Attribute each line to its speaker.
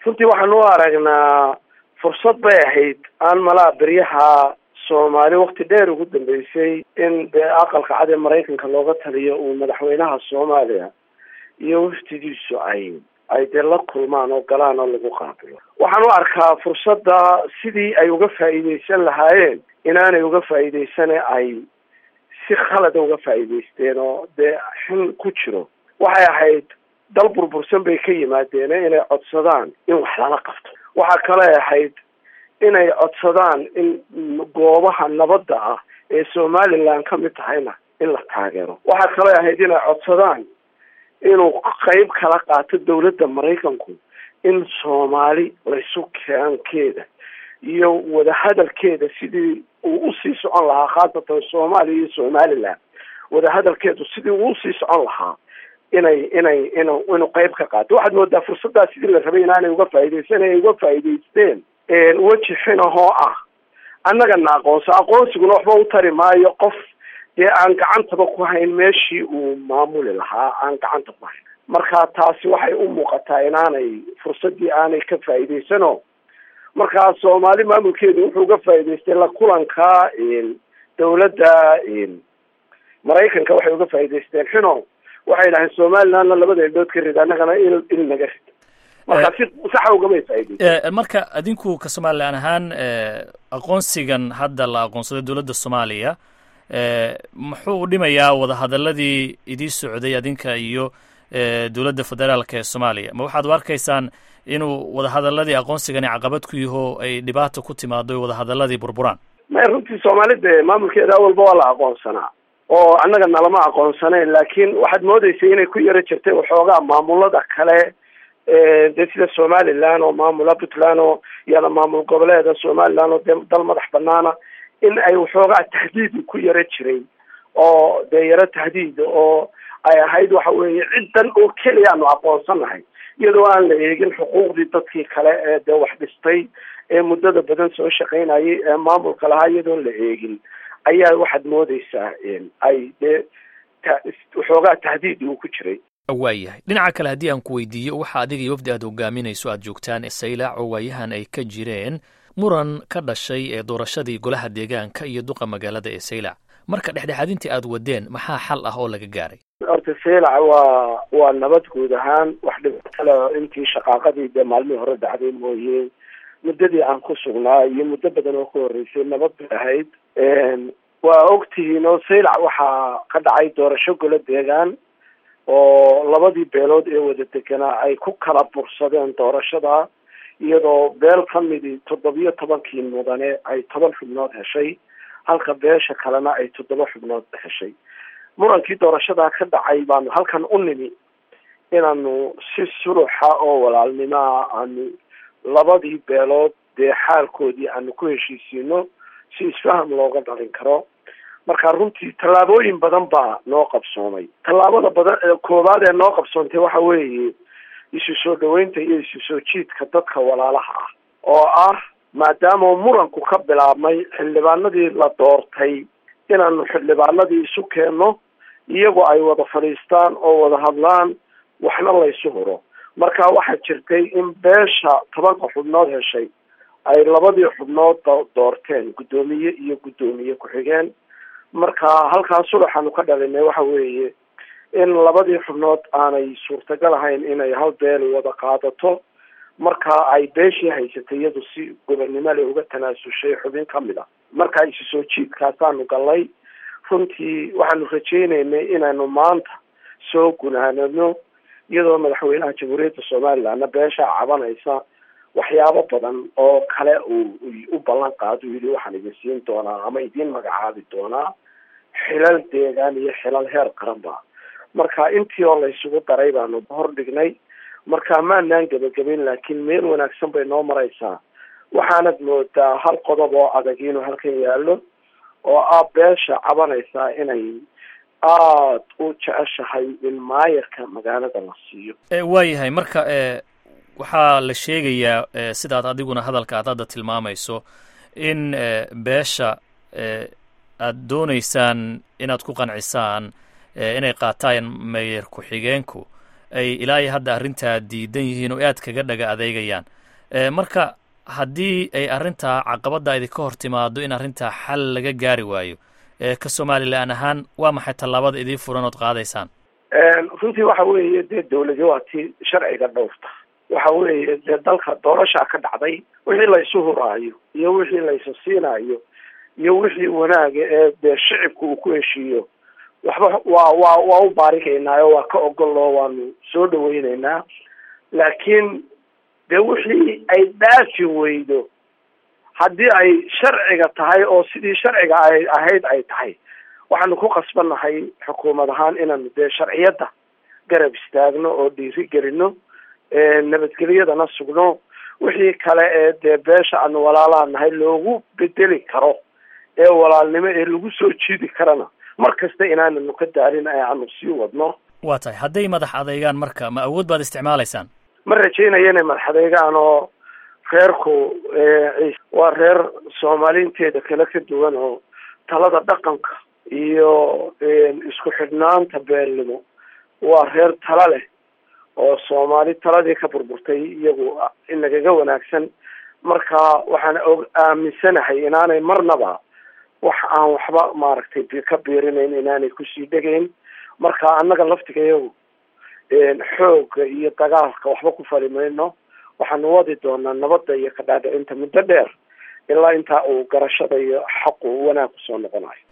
Speaker 1: runtii waxaan u aragnaa fursad bay ahayd aan malaa beryaha soomaali wakti dheer ugu dambeysay in dee aqalka cad ee maraykanka looga taliyo uu madaxweynaha soomaaliya iyo waftidiisu ay ay dee la kulmaan oo galaan oo lagu qaabilo waxaan u arkaa fursadda sidii ay uga faa'iideysan lahaayeen inaanay uga faa'iideysane ay si khalada uga faa'iideysteen oo dee xin ku jiro waxay ahayd dal burbursan bay ka yimaadeen inay codsadaan in wax lala qabto waxaa kale ahayd inay codsadaan in goobaha nabadda ah ee somaliland ka mid tahayna in la taageero waxaa kale ahayd inay codsadaan inuu qeyb kala qaato dawladda maraykanku in soomaali laysu keenkeeda iyo wadahadalkeeda sidii uu usii socon lahaa khaasatan soomaaliya iyo somaliland wadahadalkeedu sidii uu usii socon lahaa inay inay in inuu qeyb ka qaato waxaad moodaa fursaddaas sidii la rabay inaanay uga faa'iideysan ay uga faa'iideysteen weji xinahoo ah annagana aqoonso aqoonsiguna waxba u tari maayo qof dee aan gacantaba ku hayn meeshii uu maamuli lahaa aan gacanta ku hayn marka taasi waxay u muuqataa inaanay fursaddii aanay ka faa'iideysano markaa soomaali maamulkeedu wuxuu uga faa'iideystay la kulanka dawladda maraykanka waxay uga faa'iideysteen xino waxay dhahayn somalilandna labada indhood ka rid annagana il il naga rid marka si saxa ugamay faa'iideysten
Speaker 2: marka adinku ka somalilan ahaan aqoonsigan hadda la aqoonsaday dowladda soomaaliya muxuu u dhimayaa wadahadaladii idii socday adinka iyo dowladda federaalka ee soomaaliya ma waxaad u arkaysaan inuu wadahadaladii aqoonsigani caqabad ku yaho ay dhibaata ku timaado o wadahadaladii burburaan
Speaker 1: may runtii soomaalida maamulkeeda awalba waa la aqoonsanaa oo annaga nalama aqoonsanayn laakiin waxaad moodeysay inay ku yaro jirtay waxoogaa maamulada kale dee sida somaliland oo maamula puntland oo iyada maamul goboleeda somaliland oo dee dal madax banaana in ay waxoogaa tahdiid ku yaro jiray oo dee yaro tahdiid oo ay ahayd waxa weeye ciddan oo keliya aanu aqoonsanahay iyadoo aan la eegin xuquuqdii dadkii kale ee dee wax dhistay ee muddada badan soo shaqaynayay ee maamulka lahaa iyadoon la eegin ayaa waxaad moodeysaa ay dee waxoogaa tahdiid uu ku jiray
Speaker 2: waayahay dhinaca kale haddii aan ku weydiiyo waxa adiga iyo wafdi aad hogaaminayso aad joogtaan saylac oo waayahan ay ka jireen muran ka dhashay ee doorashadii golaha deegaanka iyo duqa magaalada ee saylac marka dhexdhexaadintii aad wadeen maxaa xal ah oo laga gaaray
Speaker 1: horta saylac waa waa nabad guud ahaan wax dhibatale intii shaqaaqadii dee maalmihii hore dhacday mooye muddadii aan ku sugnaa iyo muddo badan oo ka horreysay nabad bay ahayd waa ogtihiin oo saylac waxaa ka dhacay doorasho golo deegaan oo labadii beelood ee wada deganaa ay ku kala bursadeen doorashada iyadoo beel ka midi toddobiyo tobankii mudane ay toban xubnood heshay halka beesha kalena ay toddoba xubnood heshay murankii doorashadaa ka dhacay baanu halkan u nimi inaanu si suluxa oo walaalnimaa aanu labadii beelood dee xaalkoodii aanu ku heshiisiino si isfaham looga dhalin karo marka runtii tallaabooyin badan baa noo qabsoomay tallaabada badan koowaad ee noo qabsoontay waxa weeye isu soo dhaweynta iyo isu soo jiidka dadka walaalaha ah oo ah maadaama muranku ka bilaabmay xildhibaanadii la doortay inaanu xildhibaanadii isu keenno iyagoo ay wada fadhiistaan oo wada hadlaan waxna laysu huro marka waxaa jirtay in beesha tobanka xubnood heshay ay labadii xubnood doorteen guddoomiye iyo guddoomiye ku-xigeen marka halkaa sulaxaanu ka dhalinay waxa weeye in labadii xubnood aanay suurtagal ahayn inay hal beel wada qaadato marka ay beeshii haysatay iyadu si gobonnimo le uga tanaasushay xubin kamid a marka isu soo jiidkaasaanu galnay runtii waxaanu rajaynaynay inaanu maanta soo gunaanano iyadoo madaxweynaha jamhuuriyadda somalilandna beeshaa cabanaysa waxyaabo badan oo kale uu u ballan qaado yidhi waxaan idin siin doonaa ama idiin magacaabi doonaa xilal deegaan iyo xilal heer qaranba marka intii oo laysugu daray baanu hor dhignay marka maanaan gebagabayn laakiin meel wanaagsan bay noo maraysaa waxaanad moodaa hal qodob oo adag inuu halkan yaallo oo ah beesha cabanaysaa inay aada u jeceshahay in maayarka magaalada la siiyo
Speaker 2: waayahay marka waxaa la sheegayaa sidaad adiguna hadalka aad hadda tilmaamayso in beesha aad doonaysaan inaad ku qancisaan inay qaataan meyer ku-xigeenku ay ilaa iyo hadda arrintaa diidan yihiin oo aad kaga dhaga adeegayaan marka haddii ay arrintaa caqabadda idinka hor timaado in arrintaa xal laga gaari waayo ka somalilan ahaan waa maxay tallaabada idii furan ood qaadaysaan
Speaker 1: runtii waxa weeye dee dawladi waa tii sharciga dhowrta waxa weeye dee dalka doorashaa ka dhacday wixii laysu huraayo iyo wixii laysu siinaayo iyo wixii wanaaga ee dee shicibka uu ku heshiiyo waxba waa waa waa u baarikaynaayo waa ka ogoloo waanu soo dhaweyneynaa laakiin dee wixii ay dhaafi weydo haddii ay sharciga tahay oo sidii sharciga ay ahayd ay tahay waxaanu ku qasbannahay xukuumad ahaan inaanu dee sharciyadda garab istaagno oo dhiiri gelino nabadgelyadana sugno wixii kale ee dee beesha aanu walaalaha nahay loogu bedeli karo ee walaalnimo ee lagu soo jiidi karana mar kasta inaananu ka daarin ee aanu sii wadno
Speaker 2: waa tahay hadday madax adeegaan marka ma awood baad isticmaalaysaan
Speaker 1: ma rajaynayo inay madax adeegaan oo reerku waa reer soomaaliinteeda kale ka duwan oo talada dhaqanka iyo isku xidhnaanta beelnimo waa reer tala leh oo soomaali taladii ka burburtay iyagu inagaga wanaagsan marka waxaan og aaminsanahay inaanay marnaba wax aan waxba maaragtay ka biirinayn inaanay kusii dhegayn marka annaga laftigayagu xoogga iyo dagaalka waxba ku fali mayno waxaanu wadi doonaa nabadda iyo kadhaadhicinta muddo dheer ilaa intaa uu garashada iyo xaqu wanaag kusoo noqonayo